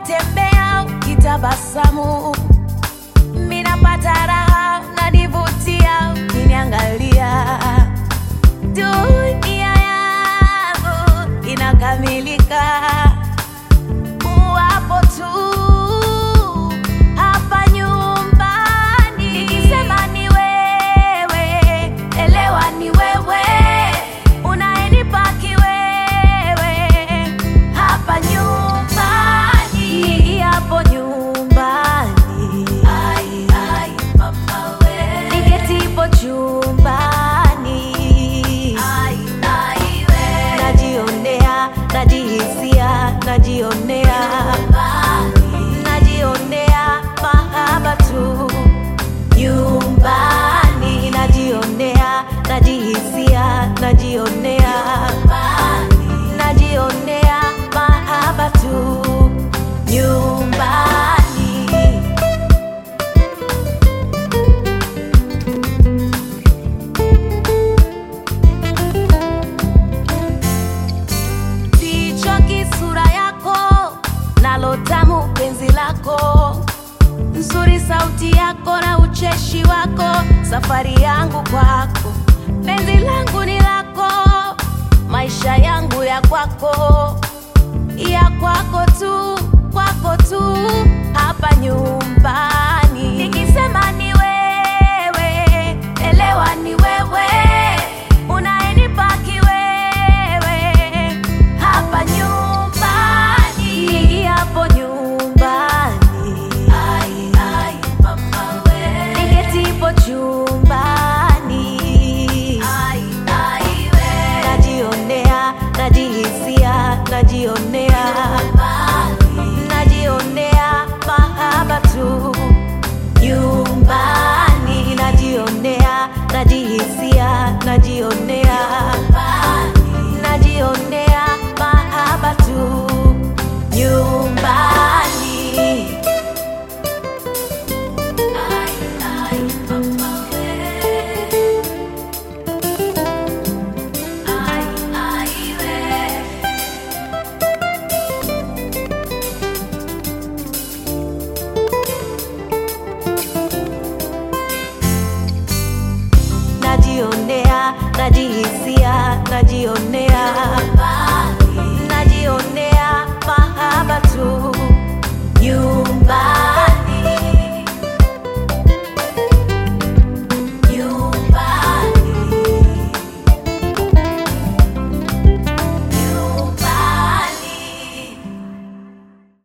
unatembea ukitabasamu, minapata raha, nanivutia ukiniangalia. Dunia yangu inakamilika uwapo tu hapa nyumbani. Nikisema ni wewe, elewa ni wewe unayenipa kiwewe hapa nyumbani, hapo nyumbani, ai, ai, mama we, niketipo chumbani, ai, ai, we, najionea, najihisia, najionea, najionea mahaba tu nyumbani, najionea, najihisia, najionea, najionea mahaba tu nyumbani. Sichoki sura yako, nalo tamu penzi lako, nzuri sauti yako na ucheshi wako, safari yangu kwako, penzi langu ni lako, maisha yangu ya kwako, ya kwako tu, kwako tu, hapa nyumbani. Nikisema ni wewe, elewa ni wewe unayenipa kiwewe hapa nyumbani, hapo nyumbani, ai, ai, mama we, niketipo chumbani, ai, ai, we, najionea, najihisia, najionea, najionea mahaba tu nyumbani, najionea, najihisia, najionea, najionea mahaba tu nyumbani. Ai, ai, mama we. Ai, ai, we. najionea, najihisia, najionea